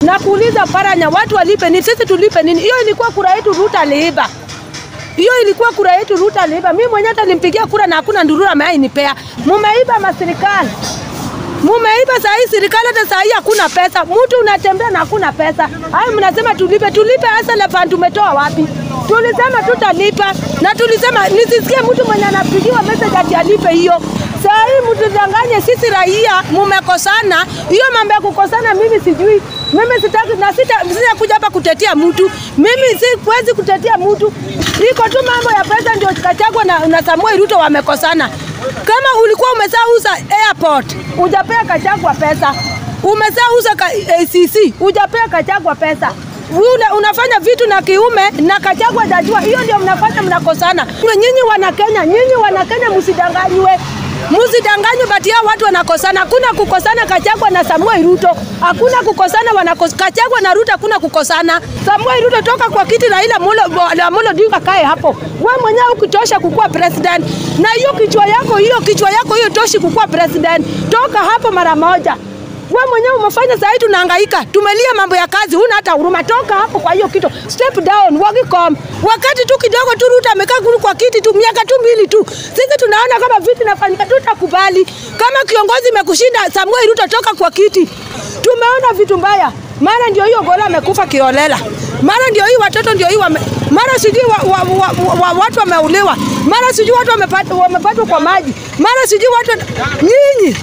na kuuliza Paranya, watu walipe nini? Sisi tulipe nini? Hiyo ilikuwa kura yetu, Ruto aliiba. Hiyo ilikuwa kura yetu, Ruto aliiba. Mimi mwenyewe hata nilimpigia kura na hakuna ndurura ameainipea. Mumeiba maserikali mumeiba saa hii serikali, hata saa hii hakuna pesa. Mtu unatembea na hakuna pesa. Hayo mnasema tulipe, tulipe hasa la fund tumetoa wapi? Tulisema tutalipa na tulisema nisisikie mtu mwenye anapigiwa message ati alipe hiyo. Saa hii mtudanganye sisi raia, mumekosana. Hiyo mambo ya kukosana mimi sijui. Mimi sitaki na sita sita kuja hapa kutetea mtu. Mimi siwezi kutetea mtu. Iko tu mambo ya pesa ndio Gachagua na, na Samuel Ruto wamekosana. Kama ulikuwa umesauza airport, hujapea Gachagua pesa. Umesauza ka, ACC, hujapea Gachagua pesa. Una, unafanya vitu na kiume na Gachagua hajajua. Hiyo ndio mnafanya mnakosana. Nyinyi wana Kenya, nyinyi wana Kenya msidanganywe. Msidanganywe bati hao watu wanakosana. Hakuna kukosana Gachagua na Samuel Ruto. Hakuna kukosana wanakos Gachagua na Ruto hakuna kukosana. Samuel Ruto toka kwa kiti Raila Amolo Amolo Odinga kae hapo. Wewe mwenyewe ukitosha kukuwa president. Na hiyo kichwa yako hiyo kichwa yako hiyo toshi kukuwa president. Toka hapo mara moja. We mwenyewe umefanya saa hii tunahangaika, tumelia mambo ya kazi, huna hata huruma. Toka hapo kwa hiyo kitu, step down, Wagicom. Wakati tu kidogo tu Ruto amekaa kuru kwa kiti tu miaka tu mbili tu, sisi tunaona kama vitu inafanyika, tutakubali kama kiongozi imekushinda. Samuel Ruto, toka kwa kiti. Tumeona vitu mbaya, mara ndio hiyo Gola amekufa kiolela, mara ndio hii watoto ndio hii wame mara sijui wa, wa, wa, wa, watu wameuliwa, mara sijui watu wamepatwa wamepatwa kwa maji, mara sijui watu nyinyi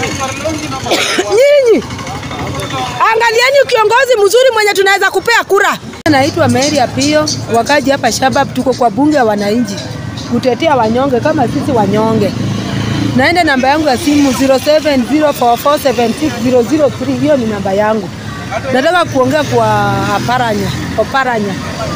nyinyi angalieni kiongozi mzuri mwenye tunaweza kupea kura. Naitwa Mary Apio, wakaji hapa Shabab, tuko kwa bunge ya wananchi kutetea wanyonge kama sisi wanyonge. Naenda namba yangu ya simu 0704476003 hiyo ni namba yangu. Nataka kuongea kwa Oparanya, Oparanya,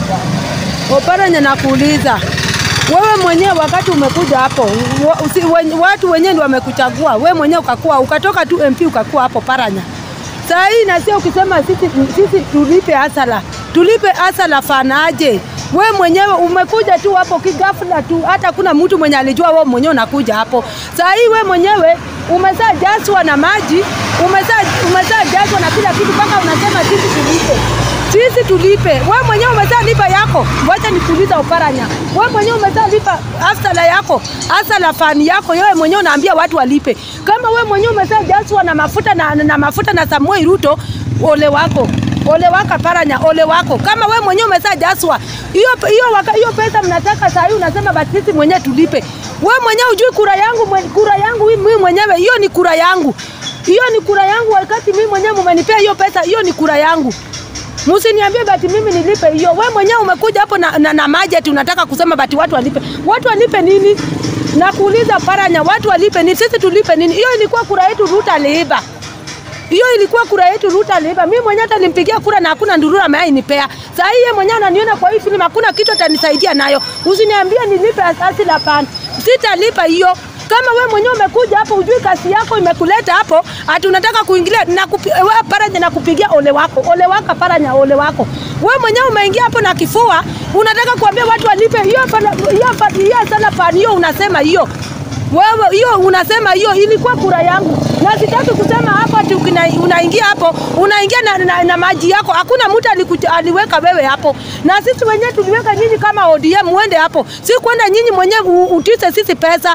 Oparanya, nakuuliza wewe mwenyewe wakati umekuja hapo wa, usi, wen, watu wenyewe ndio wamekuchagua wewe mwenyewe ukakuwa ukatoka tu MP ukakuwa hapo Paranya. Saa hii na sio ukisema sisi, sisi tulipe asala tulipe asala fanaje? We mwenyewe umekuja tu hapo kigafla tu, hata kuna mtu mwenye alijua wewe mwenyewe unakuja hapo. Saa hii we mwenyewe umezaa jaswa na maji, umezaa umezaa jaswa na kila kitu, mpaka unasema sisi tulipe sisi tulipe. We mwenyewe umezaa lipa yako, wacha nikuuliza Oparanya, we mwenyewe umezaa lipa asala yako, asala fani yako, wewe mwenyewe unaambia watu walipe. Kama we mwenyewe umezaa jaswa na mafuta na, na mafuta na Samuel Ruto, ole wako ole wako Paranya, ole wako. Kama we mwenyewe umezaa jaswa hiyo hiyo hiyo pesa mnataka saa hii unasema basi sisi mwenyewe tulipe. We mwenyewe ujui kura yangu mwen, kura yangu mimi mwenyewe hiyo ni kura yangu, hiyo ni kura yangu. Wakati mimi mwenyewe mumenipea hiyo pesa, hiyo ni kura yangu. Msiniambie bati mimi nilipe hiyo. We mwenyewe umekuja hapo na, na, na maji ati unataka kusema bati watu walipe. Watu walipe nini? Na kuuliza Paranya, watu walipe nini? Sisi tulipe nini? Hiyo ilikuwa kura yetu, Ruto aliiba. Hiyo ilikuwa kura yetu, Ruto aliiba. Mimi mwenyewe hata nilimpigia kura na hakuna ndurura ameainipea. Saa hii yeye mwenyewe ananiona kwa hii filamu, hakuna kitu atanisaidia nayo. Usiniambie nilipe asasi la pan. Sitalipa hiyo kama we mwenyewe umekuja hapo ujui kazi yako imekuleta hapo, ati unataka kuingilia na kupi, we Paranya na kupigia ole wako, ole wako Paranya, ole wako. We mwenyewe umeingia hapo na kifua, unataka kuambia watu walipe hiyo hiyo hiyo sana pani hiyo, unasema hiyo wewe hiyo unasema hiyo ilikuwa kura yangu, na sitaki kusema hapo ati unaingia hapo unaingia na, na, na maji yako. Hakuna mtu aliweka wewe hapo, na sisi wenyewe tuliweka nyinyi kama ODM muende hapo, si kwenda nyinyi mwenyewe utise sisi pesa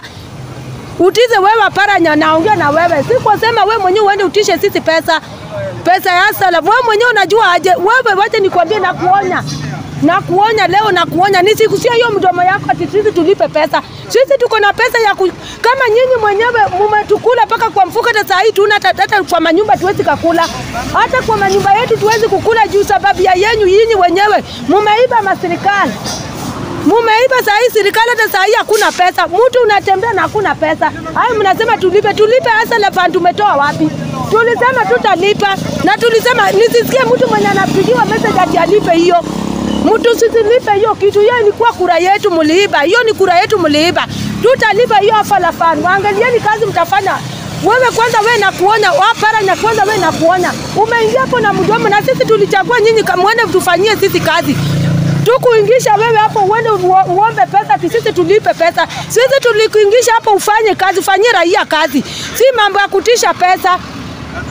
utize wewe Paranya, naongea na wewe, si kusema wewe mwenyewe uende utishe sisi pesa pesa ya sala. Wewe mwenyewe unajua aje? Wewe wacha nikwambie, na kuonya na kuonya leo na kuonya, nisikusia hiyo mdomo yako ati sisi tulipe pesa. Sisi tuko na pesa ya ku... kama nyinyi mwenyewe mumetukula mpaka kwa mfuko, hata saa hii tuna hata kwa manyumba tuwezi kukula, hata kwa manyumba yetu tuwezi kukula juu sababu ya yenyu yinyi wenyewe mumeiba maserikali mumeiba saa hii serikali, hata saa hii hakuna pesa. Mtu unatembea na hakuna pesa. Hayo mnasema tulipe, tulipe hasa la fund tumetoa wapi? Tulisema tutalipa na tulisema nisisikie mtu mwenye anapigiwa message ati alipe hiyo mtu sisilipe hiyo kitu. Hiyo ilikuwa kura yetu, mliiba. Hiyo ni kura yetu, mliiba. Tutalipa hiyo afa la fund. Waangalieni kazi mtafanya. Wewe kwanza, wewe na kuonya Paranya, kwanza wewe na kuonya, umeingia hapo na mdomo, na sisi tulichagua nyinyi, mwende tufanyie sisi kazi tukuingisha wewe hapo uende uombe pesa, sisi tulipe pesa. Sisi tulikuingisha hapo ufanye kazi, ufanyie raia kazi, si mambo ya kutisha pesa.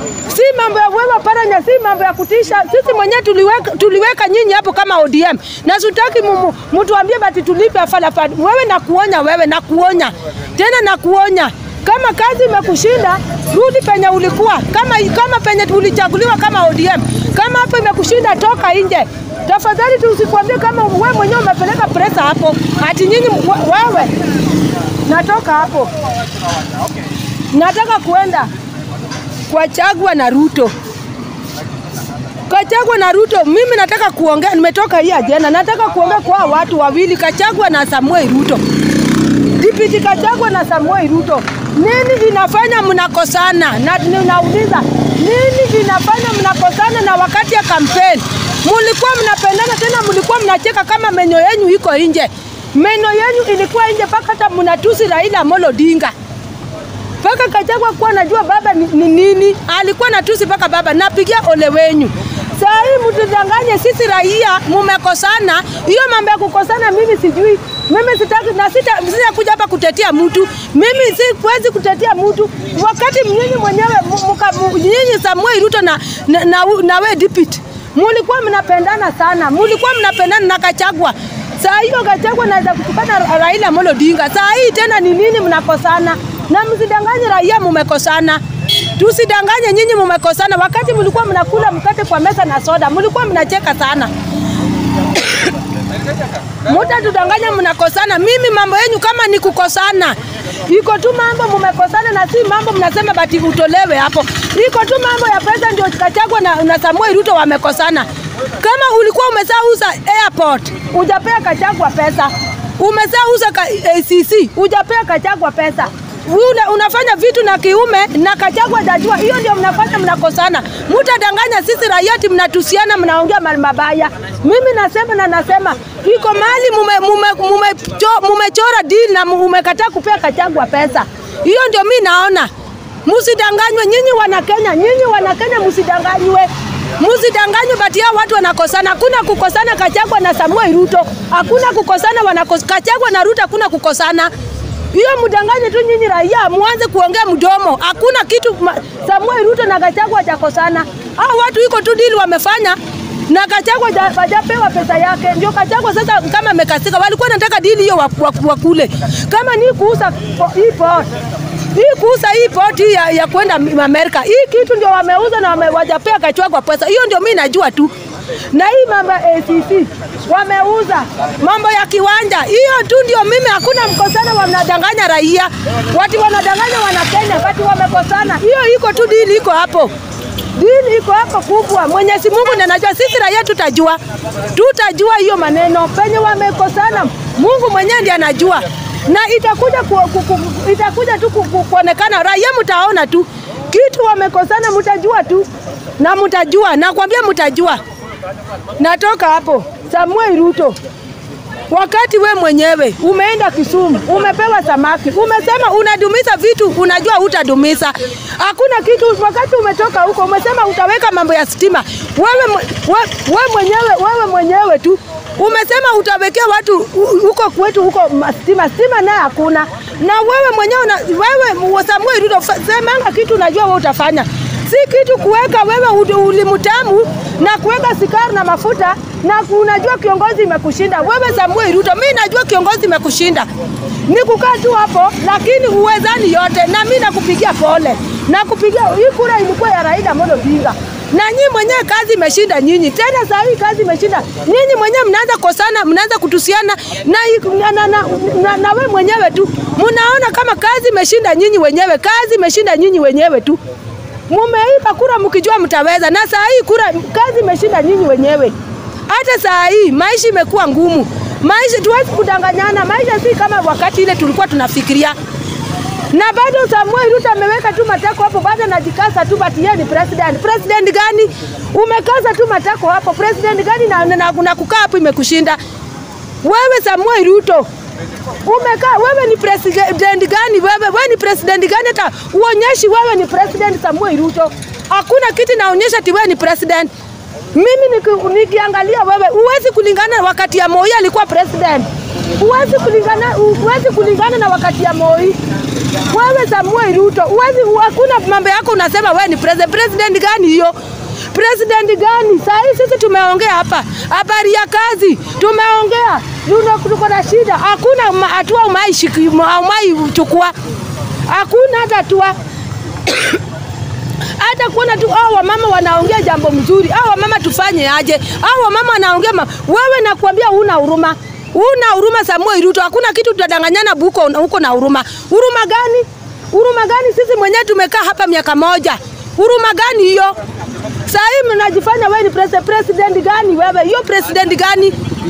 si mambo ya wewe paranya, si mambo ya kutisha. Sisi mwenyewe tuliweka, tuliweka nyinyi hapo kama ODM na sitaki mtuambie bati tulipe afalafali. Wewe nakuonya, wewe nakuonya tena, nakuonya kama kazi imekushinda rudi penye ulikuwa, kama, kama penye ulichaguliwa kama ODM. Kama hapo imekushinda toka nje tafadhali, tusikwambie kama wewe mwenyewe umepeleka presa hapo ati nyinyi wewe. Natoka hapo, nataka kuenda kwa Chagwa na Ruto. Kachagwa na Ruto, mimi nataka kuongea, nimetoka hii ajenda, nataka kuongea kwa watu wawili, Kachagwa na Samuel Ruto. Dipiti Kachagwa na Samuel Ruto, nini inafanya mnakosana? Na ninauliza nini inafanya mnakosana? Na wakati ya kampeni mulikuwa mnapendana, tena mulikuwa mnacheka kama meno yenu iko nje. Meno yenu ilikuwa nje mpaka hata mnatusi Raila Amolo Odinga mpaka Kachagwa kuwa najua baba ni, ni nini, alikuwa natusi mpaka baba. Napigia ole wenyu. Saa hii mtudanganye sisi raia, mumekosana. Hiyo mambo ya kukosana mimi sijui, mimi sitaki na sita sitakuja hapa kutetea mtu. Mimi siwezi kutetea mtu wakati nyinyi mwenyewe nyinyi Samuel Ruto na, na, na, na we deputy mulikuwa mnapendana sana, mulikuwa mnapendana na Kachagwa. Saa hiyo Kachagwa naweza kutukana Raila Amolo Odinga. Saa hii tena ni nini mnakosana? Na msidanganye raia mumekosana. Tusidanganye nyinyi mumekosana. Wakati mlikuwa mnakula mkate kwa meza na soda, mlikuwa mnacheka sana. Muta tudanganya mnakosana. Mimi mambo yenu kama ni kukosana. Iko tu mambo mumekosana na si mambo mnasema bati utolewe hapo. Iko tu mambo ya pesa ndio Kachagwa na, na Samuel Ruto wamekosana. Kama ulikuwa umesauza airport, ujapea Kachagwa pesa. Umesauza ka, ACC, ujapea Kachagwa pesa. Una, unafanya vitu na kiume na Kachagwa jajua, hiyo ndio mnafanya mnakosana. Mutadanganya sisi raia ati mnatusiana, mnaongea mali mabaya. Mimi nasema na nasema iko mali mumechora mume, mume, mume deal na umekataa kupea Kachagwa pesa. Hiyo ndio mi naona. Musidanganywe nyinyi wana Kenya, nyinyi wana Kenya musidanganywe. Musidanganywe bati hao watu wanakosana. Hakuna kukosana Kachagwa na Samuel Ruto. Hakuna kukosana wanakos Kachagwa na Ruto hakuna kukosana. Hiyo mdanganye tu nyinyi raia, muanze kuongea mdomo. Hakuna kitu Samuel Ruto na Kachagwa hajakosana. Hao watu iko tu dili wamefanya na Kachagwa hajapewa pesa yake. Ndio Kachagwa sasa kama amekasika, walikuwa nataka dili hiyo wakule. Kama ni kuuza hii port hii kuuza hii port hii ya, ya kwenda Amerika, hii kitu ndio wameuza na wame, wajapea Kachagwa pesa. Hiyo ndio mimi najua tu na hii mambo ya ACC wameuza mambo ya kiwanja, hiyo tu ndio mimi. Hakuna mkosana, wanadanganya raia, watu wanadanganya wana Kenya, watu wamekosana. Hiyo iko tu, dili iko hapo, dili iko hapo kubwa. Mwenyezi Mungu ndiye anajua, sisi raia tutajua, tutajua hiyo maneno penye wamekosana. Mungu mwenyewe ndiye anajua na itakuja ku, ku, ku, itakuja tu ku, ku, kuonekana, raia mtaona tu kitu wamekosana, mtajua tu na mtajua, nakwambia mtajua. Natoka hapo Samuel Ruto, wakati we mwenyewe umeenda Kisumu, umepewa samaki, umesema unadumiza vitu, unajua hutadumiza. Hakuna kitu. Wakati umetoka huko, umesema utaweka mambo ya stima. Wewe, we, we mwenyewe, wewe mwenyewe tu umesema utawekea watu huko kwetu huko stima, stima naye hakuna. Na wewe mwenyewe una, wewe Samuel Ruto, semanga kitu unajua wewe utafanya si kitu kuweka wewe ulimutamu na kuweka sikari na mafuta na unajua kiongozi imekushinda wewe. Samuel Ruto, mimi najua kiongozi imekushinda ni kukaa tu hapo, lakini uwezani yote, na mimi nakupigia pole, nakupigia hii kura ilikuwa ya Raila Amolo Odinga na nyinyi mwenyewe kazi imeshinda nyinyi. Tena saa hii kazi imeshinda nyinyi mwenyewe, mnaanza kosana, mnaanza kutusiana na, na, na, na, na, na we mwenyewe tu mnaona kama kazi imeshinda nyinyi wenyewe, kazi imeshinda nyinyi wenyewe tu mumeipa kura mkijua mtaweza, na saa hii kura kazi imeshinda nyinyi wenyewe. Hata saa hii maisha imekuwa ngumu, maisha tuwezi kudanganyana, maisha si kama wakati ile tulikuwa tunafikiria. Na bado Samuel Ruto ameweka tu matako hapo, bado anajikasa tu, bati yeye ni president. President gani? Umekaza tu matako hapo, president gani? Na, na, na kukaa hapo imekushinda wewe, Samuel Ruto umekaa wewe ni president gani? Wewe wewe ni president gani? Hata uonyeshi wewe ni president Samuel Ruto. Hakuna kitu naonyesha ati wewe ni president. Mimi niki, nikiangalia wewe huwezi kulingana wakati ya Moi alikuwa president. Huwezi kulingana huwezi kulingana na wakati ya Moi. Wewe Samuel Ruto, uwezi, hakuna mambo yako unasema wewe ni president. President gani hiyo? President gani? Saa hii sisi tumeongea hapa habari ya kazi, tumeongea Luno, tuko na shida, hakuna ma- hatua umai umai chukua, hakuna hata hatua hata kuona tu hao wamama wanaongea jambo mzuri, hao wamama tufanye aje? Hao wamama wanaongea ma... wewe nakwambia huna huruma, huna huruma Samuel Ruto, hakuna kitu tutadanganyana buko huko na huruma. Huruma gani? Huruma gani? Sisi mwenyewe tumekaa hapa miaka moja, huruma gani hiyo? Saa hii mnajifanya wewe ni president. President gani wewe? Hiyo president gani?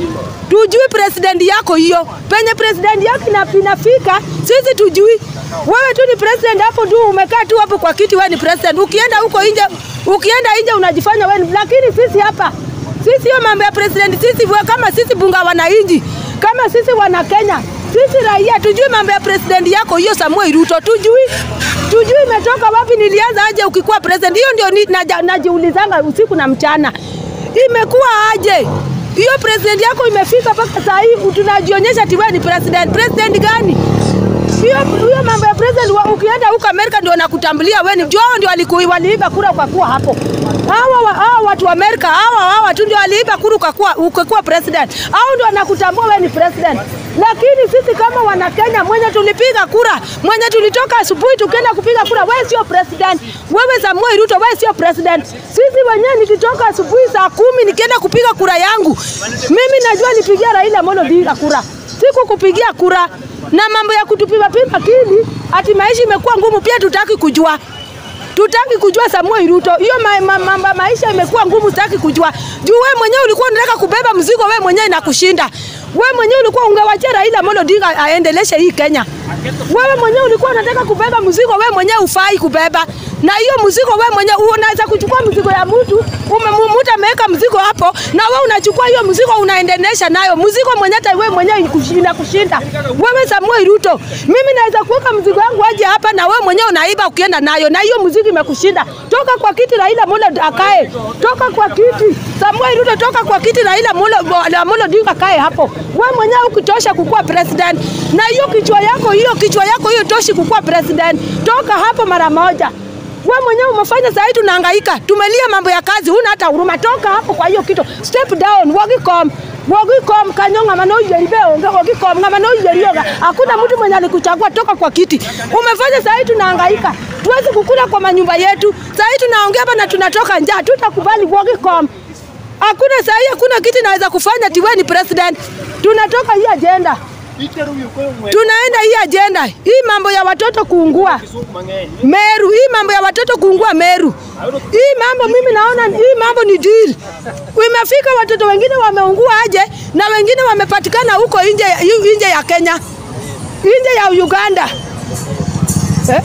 Tujui president yako hiyo, penye president yako ina- inafika sisi tujui. Wewe tu ni president hapo tu, umekaa tu hapo kwa kiti, wewe ni president. Ukienda huko nje, ukienda nje unajifanya wewe, ni- lakini sisi hapa, sisi hiyo mambo ya president, sisi we- kama sisi bunga wananchi, kama sisi wana Kenya, sisi raia tujui mambo ya president yako hiyo, Samuel Ruto, tujui tujui imetoka wapi, nilianza aje ukikuwa president. Hiyo ndio ni- naja- najiulizanga usiku na mchana, imekuwa aje hiyo president yako imefika mpaka saa hii tunajionyesha ati wewe ni president. President gani? Hiyo hiyo mambo ya president wa, ukienda huko Amerika ndio nakutambulia wewe ni Joe ndio waliku- waliiba kura kwa kuwa hapo. Hawa wa- hawa watu wa Amerika hawa hawa tu ndio waliiba kura kwa kuwa ukakuwa president. Hao ndio wanakutambua wewe ni president. Lakini sisi kama wana Kenya mwenye tulipiga kura, mwenye tulitoka asubuhi tukienda kupiga kura, wewe sio president. Wewe Samuel Ruto, wewe sio president. Sisi wenyewe nikitoka asubuhi saa kumi nikienda kupiga kura yangu, mimi najua nipigia Raila Amolo Odinga kura, siku kupigia kura na mambo ya kutupima pima akili, ati maisha imekuwa ngumu, pia tutaki kujua tutaki kujua Samuel Ruto, hiyo ma, ma, ma, ma, maisha imekuwa ngumu, tutaki kujua juu wewe mwenyewe ulikuwa unataka kubeba mzigo, wewe mwenyewe inakushinda. Wewe mwenyewe ulikuwa ungewachia Raila Amolo Odinga aendeleshe hii Kenya. Wewe mwenyewe ulikuwa unataka kubeba mzigo, wewe mwenyewe ufai kubeba, na hiyo mzigo wewe mwenyewe unaweza kuchukua mzigo ya mtu umemumuta ameweka mzigo hapo, na wewe unachukua hiyo mzigo unaendelesha nayo mzigo mwenyewe, hata wewe mwenyewe inakushinda kushinda. Wewe Samuel Ruto, mimi naweza kuweka mzigo wangu aje hapa, na wewe mwenyewe unaiba ukienda nayo, na hiyo mzigo imekushinda. Toka kwa kiti Raila Amolo akae, toka kwa kiti Samuel Ruto, toka kwa kiti Raila Amolo Amolo Odinga akae hapo. Wewe mwenyewe ukitosha kukuwa president, na hiyo kichwa yako hiyo kichwa yako hiyo toshi kukuwa president, toka hapo mara moja. Wewe mwenyewe umefanya saa hii tunahangaika, tumelia mambo ya kazi, huna hata huruma. Toka hapo kwa hiyo kitu, step down, wagikom wagikom kanyonga mano yeribe onge wagikom ngama no yerioga. Hakuna mtu mwenye alikuchagua, toka kwa kiti. Umefanya saa hii tunahangaika, tuwezi kukula kwa manyumba yetu. Saa hii tunaongea hapa na tunatoka njaa, tutakubali wagikom. Hakuna saa hii, hakuna kitu naweza kufanya ati wewe ni president. Tunatoka hii agenda tunaenda hii ajenda hii mambo ya watoto kuungua Meru, hii mambo ya watoto kuungua Meru, hii mambo mimi naona hii mambo ni deal. Imefika watoto wengine wameungua aje na wengine wamepatikana huko nje nje ya Kenya, nje ya Uganda eh?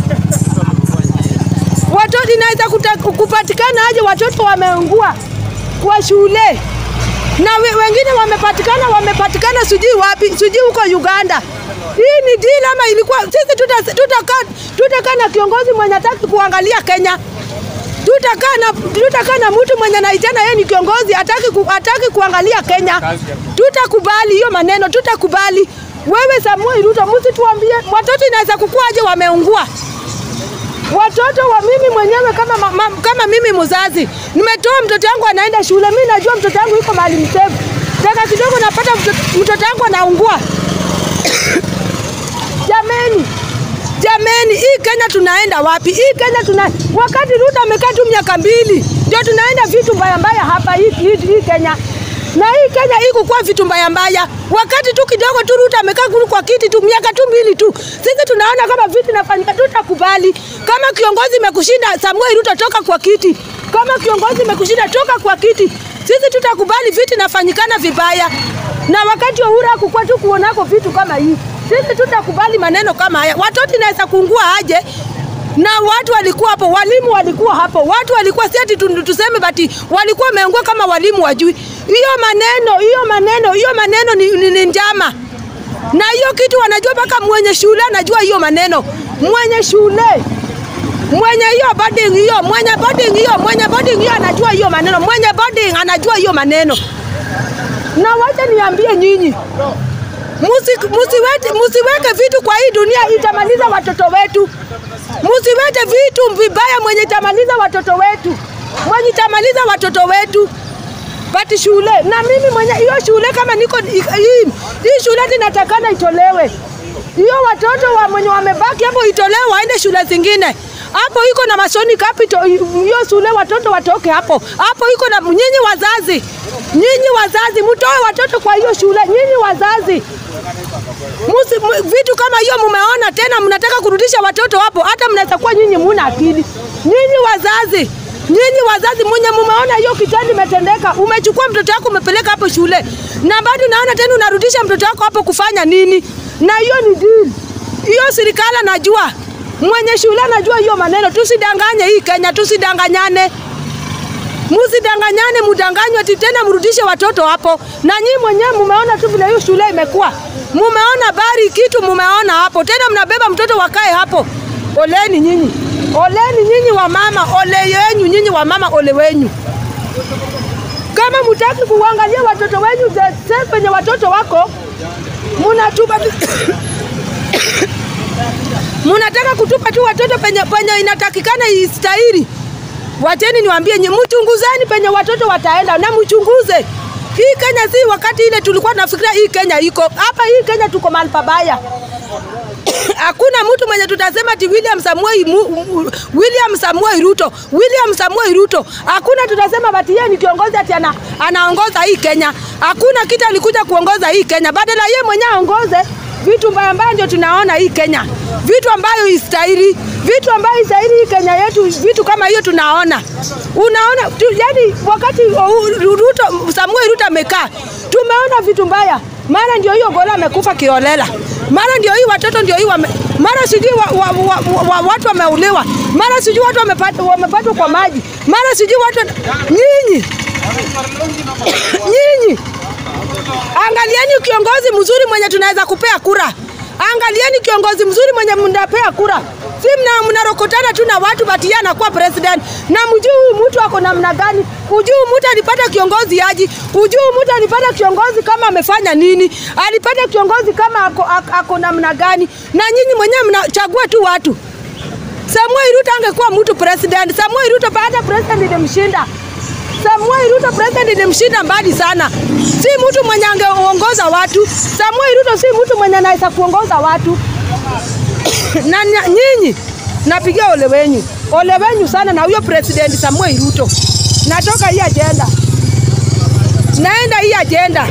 Watoto inaweza kuta- kupatikana aje watoto wameungua kwa shule na we, wengine wamepatikana wamepatikana sijui wapi sijui huko Uganda. Hii ni deal ama ilikuwa sisi tutakaa tuta tutakaa na kiongozi mwenye hataki kuangalia Kenya tutakaa na tutakaa na mtu mwenye naitana yeye ni kiongozi hataki ku, hataki kuangalia Kenya. Tutakubali hiyo maneno, tutakubali. Wewe Samuel Ruto, msituambie watoto inaweza kukuaje wameungua watoto wa mimi mwenyewe kama, ma, ma, kama mimi mzazi nimetoa mtoto wangu anaenda shule, mimi najua mtoto wangu yuko mahali msevu, dakika kidogo napata mtoto, mtoto wangu anaungua. Jameni, jameni, hii Kenya tunaenda wapi? Hii Kenya tuna wakati Ruto amekaa tu miaka mbili, ndio tunaenda vitu mbaya mbaya hapa hii, hii, hii Kenya na hii Kenya hii kukuwa vitu mbaya mbaya, wakati tu kidogo tu Ruto amekaa kuru kwa kiti tu miaka tu mbili tu, sisi tunaona kama vitu inafanyika, tutakubali. Kama kiongozi imekushinda Samuel Ruto, toka kwa kiti. Kama kiongozi imekushinda toka kwa kiti, sisi tutakubali vitu inafanyikana vibaya, na wakati Uhuru hakukuwa tu kuonako vitu kama hii, sisi tutakubali maneno kama haya. Watoto inaweza kuungua aje na watu walikuwa hapo, walimu walikuwa hapo, watu walikuwa si ati tu- tuseme bati walikuwa wameungua kama walimu wajui. Hiyo maneno hiyo maneno hiyo maneno ni, ni, ni njama, na hiyo kitu wanajua mpaka mwenye shule anajua hiyo maneno, mwenye shule mwenye hiyo boarding hiyo mwenye boarding hiyo mwenye boarding hiyo anajua hiyo maneno, mwenye boarding anajua hiyo maneno. Na wacha niambie nyinyi, Musi, musiwete, musiweke vitu kwa hii dunia itamaliza watoto wetu. Musiwete vitu vibaya mwenye itamaliza watoto wetu, mwenye itamaliza watoto wetu pati shule na mimi mwenye hiyo shule kama niko hii hii shule tinatakana itolewe hiyo watoto wa mwenye wamebaki hapo itolewe waende shule zingine hapo iko na Masoni Capital hiyo shule watoto watoke hapo hapo iko na nyinyi wazazi nyinyi wazazi mtoe watoto kwa hiyo shule nyinyi wazazi Musi, mu, vitu kama hiyo mumeona tena mnataka kurudisha watoto hapo hata mnaweza kuwa nyinyi muna akili nyinyi wazazi Nyinyi wazazi mwenye mumeona hiyo kitendo imetendeka, umechukua mtoto wako umepeleka hapo shule, na bado naona tena unarudisha mtoto wako hapo kufanya nini? Na hiyo ni deal. Hiyo serikali najua, mwenye shule anajua hiyo maneno. Tusidanganye hii Kenya, tusidanganyane, musidanganyane, mudanganywe ati tena mrudishe watoto hapo. Na nyinyi mwenyewe mumeona tu vile hiyo shule imekuwa, mumeona bari kitu, mumeona hapo tena, mnabeba mtoto wakae hapo. Oleni nyinyi. Oleni nyinyi wa mama, ole yenyu nyinyi wa mama, ole wenyu. Kama mutaki kuangalia watoto wenyu sasa penye watoto wako munatupa tu munataka kutupa tu watoto penye, penye inatakikana istahili. Wacheni niwaambie nyinyi, mchunguzeni penye watoto wataenda na mchunguze. Hii Kenya si wakati ile tulikuwa tunafikiria hii Kenya iko hapa. Hii Kenya tuko mahali pabaya hakuna mtu mwenye tutasema ati William Samuel William Samuel Ruto William Samuel Ruto, hakuna tutasema bati yeye ni kiongozi ati ana, anaongoza hii Kenya. Hakuna kitu alikuja kuongoza hii Kenya, badala yeye mwenyewe aongoze vitu mbaya mbaya, ndio tunaona hii Kenya, vitu ambayo istahili, vitu ambayo istahili hii Kenya yetu, vitu kama hiyo tunaona. Unaona tu, yani wakati Ruto Samuel Ruto amekaa, tumeona vitu mbaya mara ndio hiyo Gola amekufa kiolela, mara ndio hii watoto ndio hii wame, mara sijui wa, wa, wa, wa, watu wameuliwa, mara sijui watu wamepatwa wamepatwa kwa maji, mara sijui watu nyinyi nyinyi, angalieni kiongozi mzuri mwenye tunaweza kupea kura. Angalieni kiongozi mzuri mwenye mnapea kura, si mna mnarokotana tu na watu bati yeye anakuwa president na mjui huyu mtu ako namna gani, ujui mtu alipata kiongozi aji, ujui mtu alipata kiongozi kama amefanya nini, alipata kiongozi kama ako, ako, ako namna gani, na nyinyi mwenyewe mnachagua tu watu. Samuel Ruto angekuwa mtu president, Samuel Ruto baada president ilimshinda. Samuel Ruto president ilimshinda mbali sana. Si mtu mwenye angeongoza watu. Samuel Ruto si mtu mwenye anaweza kuongoza watu. na nyinyi napigia ole wenyu, ole wenyu sana na huyo president Samuel Ruto. Natoka hii ajenda, naenda hii ajenda.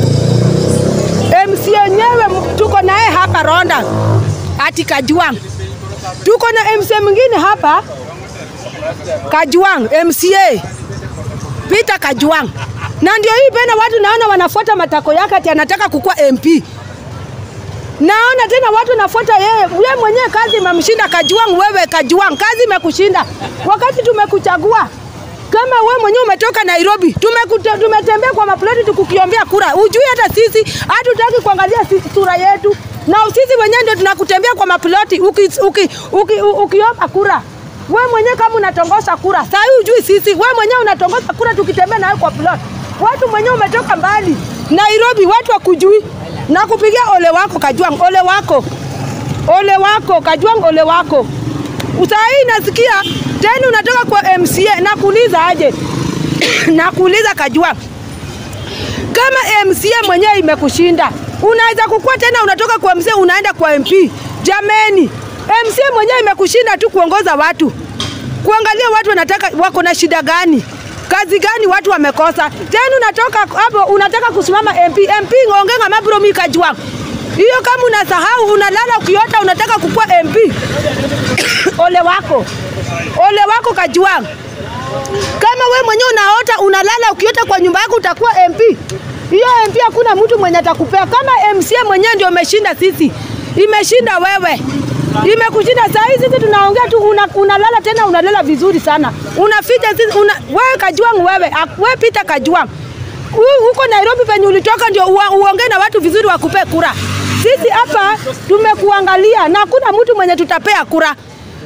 MC yenyewe tuko naye hapa Ronda ati Kajwang, tuko na MC mwingine hapa Kajwang, MCA Peter Kajwang, na ndio hii pena watu naona wanafuata matako yake ati anataka kukuwa MP. Naona tena watu nafuata yeye, yeye mwenyewe kazi imemshinda Kajwang. Wewe Kajwang, kazi imekushinda wakati tumekuchagua kama we mwenyewe umetoka Nairobi, tumekuta, tumetembea kwa maploti tukukiombea kura, ujui hata sisi hatutaki kuangalia sura yetu, na sisi wenyewe ndio tunakutembea kwa maploti ukiomba uki, uki, uki, uki kura we mwenyewe kama unatongoza kura saa hii ujui sisi, we mwenyewe unatongoza kura tukitembea nawe kwa plot. Watu mwenyewe umetoka mbali Nairobi, watu wakujui na kupigia ole wako Kajwang, ole wako, ole wako Kajwang, ole wako. Saa hii nasikia tena unatoka kwa MCA, nakuuliza aje? nakuuliza Kajwang, kama MCA mwenyewe imekushinda unaweza kukua tena, unatoka kwa MCA unaenda kwa MP? Jameni, MCA mwenyewe imekushinda tu kuongoza watu, kuangalia watu wanataka wako na shida gani, kazi gani watu wamekosa. Tena unatoka hapo unataka kusimama MP. MP ngongenga mabro mi Kajwang, hiyo kama unasahau, unalala ukiota unataka kukua MP ole wako, ole wako Kajwang. Kama we mwenyewe unaota unalala ukiota kwa nyumba yako utakuwa MP, hiyo MP hakuna mtu mwenye atakupea. Kama MCA mwenyewe ndio umeshinda sisi, imeshinda wewe imekushinda saa hii. Sisi tunaongea tu, una, unalala tena unalala vizuri sana, unaficha sisi una, wewe Kajwang, wewe wewe Peter Kajwang, huko Nairobi penye ulitoka ndio uongee na watu vizuri, wakupe kura. Sisi hapa tumekuangalia na hakuna mtu mwenye tutapea kura.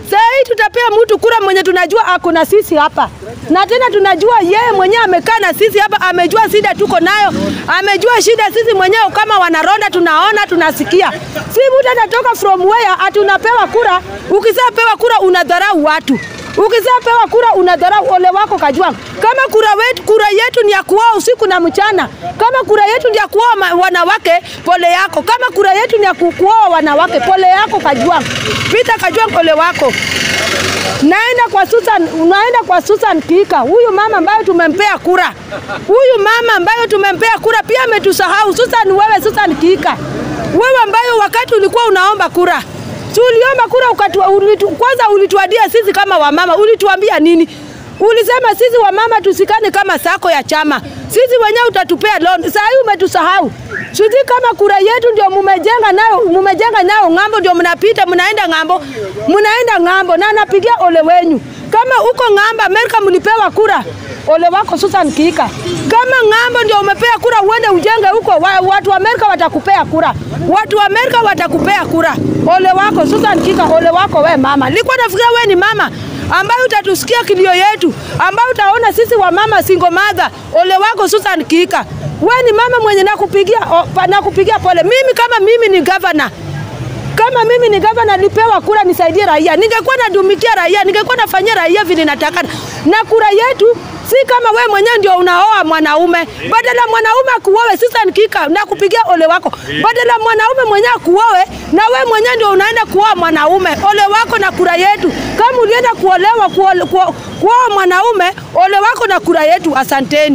Saa hii tutapea mtu kura mwenye tunajua ako na sisi hapa, na tena tunajua yeye mwenyewe amekaa na sisi hapa, amejua shida tuko nayo, amejua shida sisi mwenyewe kama wanaronda, tunaona tunasikia. Si mtu atatoka from where atunapewa kura. Ukishapewa kura unadharau watu Ukishapewa kura unadharau ole wako Kajwang. Kama kura wetu, kura yetu ni ya kuoa usiku na mchana. Kama kura yetu ni ya kuoa ma- wanawake, pole yako. Kama kura yetu ni ya ku- kuoa wanawake, pole yako Kajwang. Peter Kajwang, ole wako. Naenda kwa Susan, unaenda kwa Susan Kika, huyu mama ambayo tumempea kura, huyu mama ambayo tumempea kura pia ametusahau. Susan, wewe Susan Kika, wewe ambayo wakati ulikuwa unaomba kura Si uliomba kura ukatu, ulitu, kwanza ulituadia sisi kama wamama, ulituambia nini? Ulisema sisi wamama tusikane kama sako ya chama, sisi wenyewe utatupea loan. Saa hii umetusahau. Sisi kama kura yetu ndio mumejenga nayo, mumejenga nayo ng'ambo, ndio mnapita mnaenda ng'ambo, mnaenda ng'ambo, na napigia ole wenyu. Kama uko ng'ambo Amerika mlipewa kura, ole wako Susan Kika. Kama ng'ambo ndio umepea kura, uende ujenge huko, wa, watu wa Amerika watakupea kura, watu wa Amerika watakupea kura. Ole wako Susan Kika, ole wako we mama. Nilikuwa nafikiria we ni mama ambaye utatusikia kilio yetu, ambaye utaona sisi wa mama single mother. Ole wako Susan Kika, we ni mama mwenye nakupigia, o, pa- nakupigia pole. Mimi kama mimi ni governor kama mimi ni gavana nilipewa kura nisaidie raia, ningekuwa nadumikia raia, ningekuwa nafanyia raia vile nataka. Na kura yetu si kama we mwenyewe ndio unaoa mwanaume, badala mwanaume akuoe. Sasa nikika na kupigia ole wako, badala mwanaume mwenyewe akuoe na we mwenyewe ndio unaenda kuoa mwanaume. Ole wako na kura yetu. Kama ulienda kuolewa kuoa kuoa mwanaume, ole wako na kura yetu. Asanteni.